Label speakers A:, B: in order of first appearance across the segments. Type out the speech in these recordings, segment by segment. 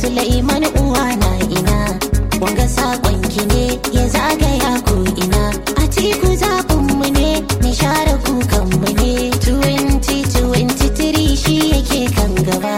A: Sulaiman uwa na ina wanga sakon ki ne ya zagaya ko ina a tiku zaɓin mu ne ni share kukan mu ne 2023 shi yake kan gaba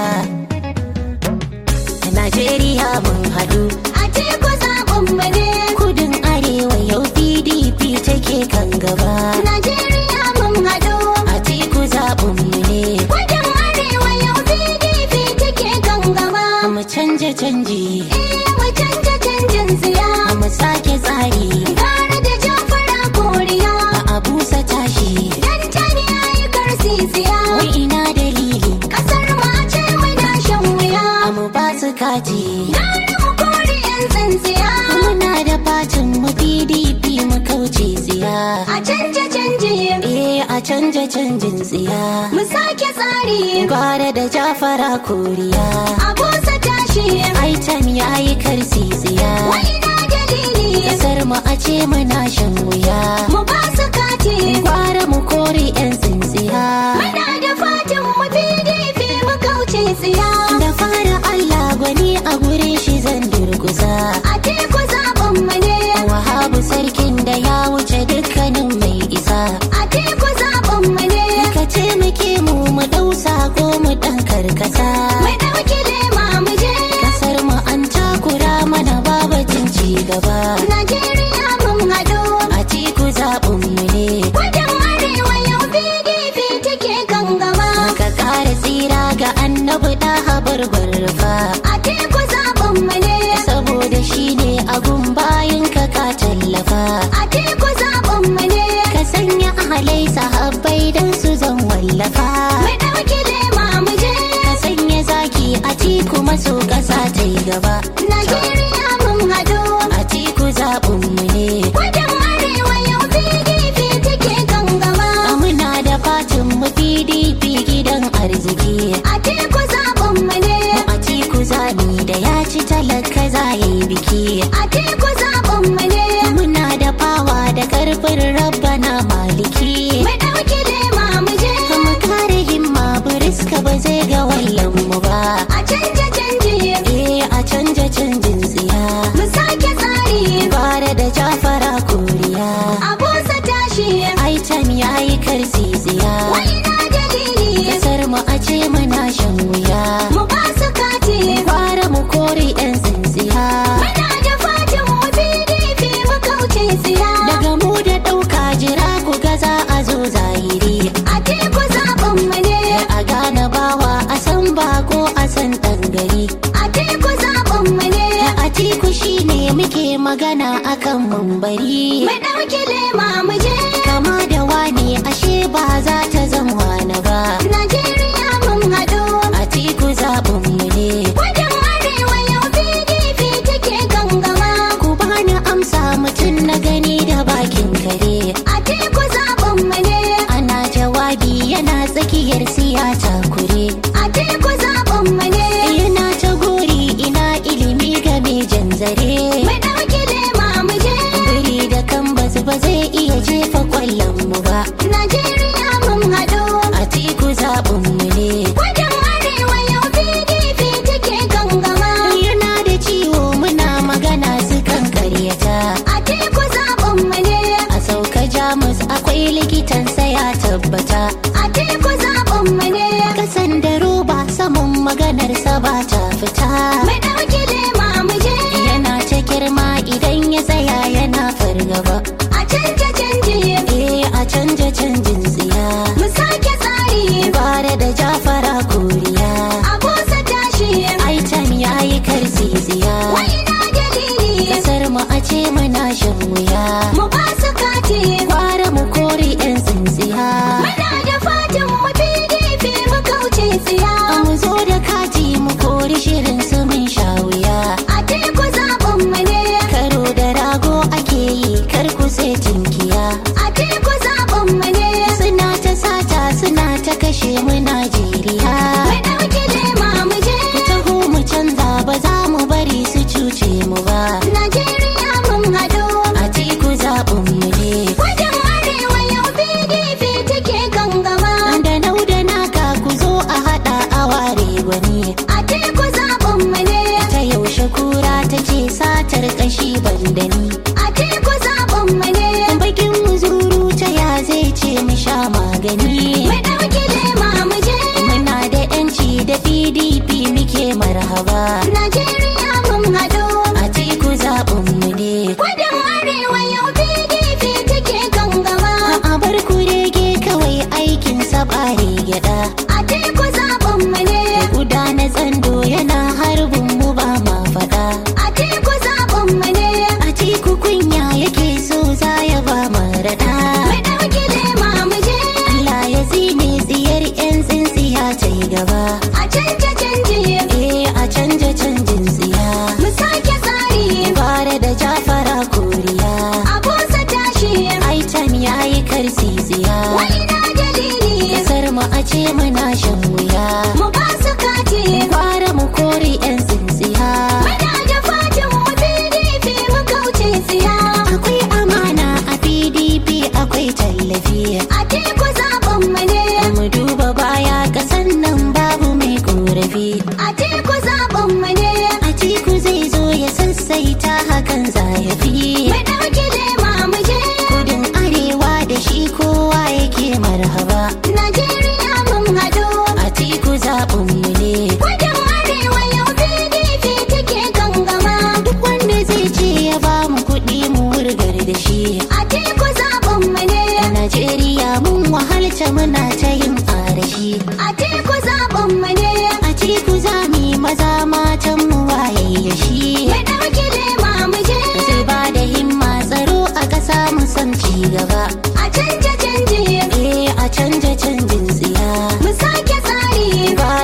A: Najeriya mun haɗu
B: A teku zaɓin mu ne.
A: kudin arewa yau PDP take kan gaba
B: Najeriya mun haɗu.
A: a tiku zaɓin mu ne
B: Kudin arewa yau PDP take kan gaba.
A: mu canja canji
B: Eh mu canja canjin siya.
A: mu sake tsari
B: Gara da jafara koriya.
A: a abusa tashi
B: Dan tani yayi karsi siya.
A: wai ina dalili
B: Kasar mu a ce muna shan wuya.
A: a mu ba su kati
B: Gara mu kore 'yan tsintsiya.
A: muna da fatin mu PDP mu kauce tsiya
B: A canja canji.
A: eh a canja canjin tsiya
B: Mu sake tsari.
A: gwara da jafara koriya
B: A busa tashi.
A: aitan yayi karsi tsiya
B: Wai ina dalili.
A: kasar mu a ce muna shan wuya
B: Mu ba su kati.
A: gwara mu kore yan tsintsiya
B: Muna da fatan mu PDP mu kauce tsiya.
A: da fara Allah gwani a gurin shi zan durguza
B: A teku zaɓin mu ne.
A: wahabu sarkin da ya wuce dukkanin mai isa
B: A teku zaɓin mu ne.
A: ka taimake mu mu dau sako mu dan karkasa
B: Mu ɗauki lema mu je.
A: kasar mu an takura mana babatin ci gaba
B: Najeriya mun haɗu.
A: a tiku zaɓin mu ne
B: Kudin arewa yau PDP take kan gaba.
A: ka kara tsira ga annabi da habar fa
B: A teku zaɓin mu ne.
A: saboda shi ne agun bayan ka ka tallafa
B: A teku zaɓin mu ne.
A: ka sanya ahalai sahabbai don su zan wallafa
B: Mu ɗauki lema mu je.
A: ka sanya zaki a tiku maso ƙasa ta yi gaba
B: Najeriya mun haɗu.
A: a tiku zaɓin mu ne
B: Kudin arewa yau PDP take kan gaba.
A: muna da fatin mu pdp gidan arziki
B: A teku zaɓin mu ne.
A: a tiku zaɓi da ya ci talaka za ya yi biki
B: A teku zaɓin mu ne.
A: muna da fawa da karfin rabbana maliki
B: Mu ɗauki lema mu je.
A: mu kare himma buriska ba zai ga wallan mu ba
B: A canja canji.
A: eh a canja canjin tsiya
B: Mu sake tsari.
A: bara da jafara koriya
B: A busa tashi.
A: aitan yayi karsi tsiya
B: Wai ina dalili.
A: kasar mu a ce muna shan wuya
B: Mu ba su kati.
A: Kwara mu kore 'yan tsintsiya
B: Muna da fatan mu PDP mu kauce tsiya.
A: Daga mu da ɗauka jira ku ga za a zo zahiri
B: A teku zaɓin mu ne.
A: A gane bawa a san bako a san ɗan gari
B: A teku zaɓin mu ne.
A: A tiku shi ne muke magana akan mumbari
B: Mu ɗauki lema mu je.
A: Kama da wane ashe ba za ta zama wani ba
B: Najeriya mun haɗu.
A: A tiku zaɓin mu ne
B: Kudin arewa yau PDP take kan gaba.
A: Ku bani amsa mutum na gani da bakin kare
B: A teku zaɓin mu ne.
A: Ana jawabi yana tsakiyar siyasa kure
B: A teku zaɓin mu ne.
A: Yana ta gori ina ilimi game jan zare
B: Mu ɗauki lema mu je.
A: Biri da kan basu ba zai iya jefa kwallon mu ba
B: Najeriya mun haɗu.
A: A tiku zaɓin mu ne
B: Kudin arewa yau PDP take kan gaba.
A: Yana da ciwo muna magana su kan karyata
B: A teku zaɓin mu ne.
A: A sauka jamus akwai likitan ya tabbata
B: A teku zaɓin mu ne.
A: Kasan da roba saman maganarsa ba ta fita
B: Mu ɗauki lema mu je.
A: Yana ta girma idan ya tsaya yana fargaba
B: A canja canji.
A: Eh a canja canjin tsiya
B: Mu sake tsari.
A: Bara da jafara koriya
B: A busa tashi.
A: Aitan yayi karsi tsiya
B: Wai ina dalili.
A: Kasar mu a ce muna shan wuya
B: Mu ba su kati.
A: Gwara mu kore 'yan tsintsiya
B: Muna da fatan mu PDP mu kauce tsiya.
A: mu zo da kati mu kori shirin su mun sha wuya
B: A teku zaɓin mu ne.
A: Karo da rago ake yi kar ku sai tinkiya
B: A teku zaɓin mu ne.
A: Suna ta sata suna ta kashe mu Najeriya
B: Mu ɗauki lema mu je.
A: Ku taho mu canza ba za mu bari su cuce mu ba
B: Najeriya mun haɗu.
A: A tiku zaɓin mu ne
B: Kudin arewa yau PDP take kan gaba.
A: Da nau da naka ku zo a haɗa a ware gwani
B: A teku zaɓin mu ne.
A: Ta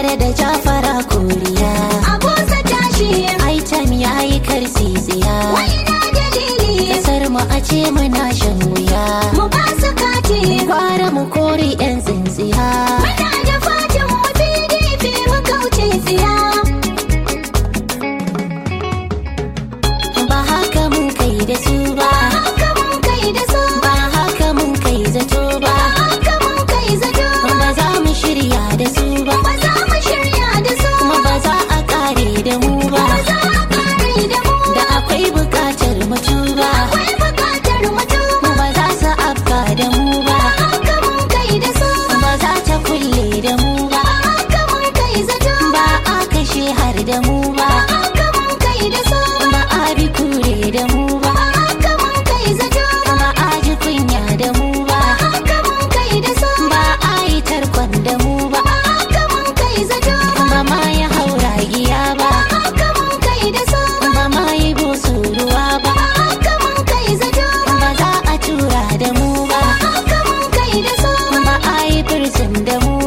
A: tare da jafara koriya
B: abusa tashi
A: aitan ya yi karsiziya
B: wai na dalili
A: kasar mu a ce muna shan wuya
B: mu ba su kati
A: gwara mu kore yan tsintsiya
B: muna da fatan mu PDP mu kauce tsiya
A: ba haka mun kai da su ba
B: haka mun kai da su
A: ba haka mun kai zato ba
B: haka mun kai zato
A: ba za mu shirya da su ba
B: ba za mu shirya da su
A: kuma ba za a kare da mu ba
B: ba za a kare da mu
A: da akwai bukatar mutu ba
B: akwai bukatar mutum
A: ba za su afka da mu ba
B: haka mun kai da su
A: ba za ta kulle da mu ba
B: haka mun kai zato
A: ba a kashe har da mu ba
B: haka mun kai da su
A: ba a bi kure da mu ba
B: haka mun kai zato
A: ba a ji kunya da mu ba
B: haka mun kai da su
A: ba a yi tarkon da mu ba
B: haka mun kai zato
A: ba ma ya haura giya ba
B: haka mun kai da su
A: ba ma yi busu ruwa ba
B: haka mun kai zato
A: ba za a tura da mu ba
B: haka mun kai da su
A: ba a yi firsin da mu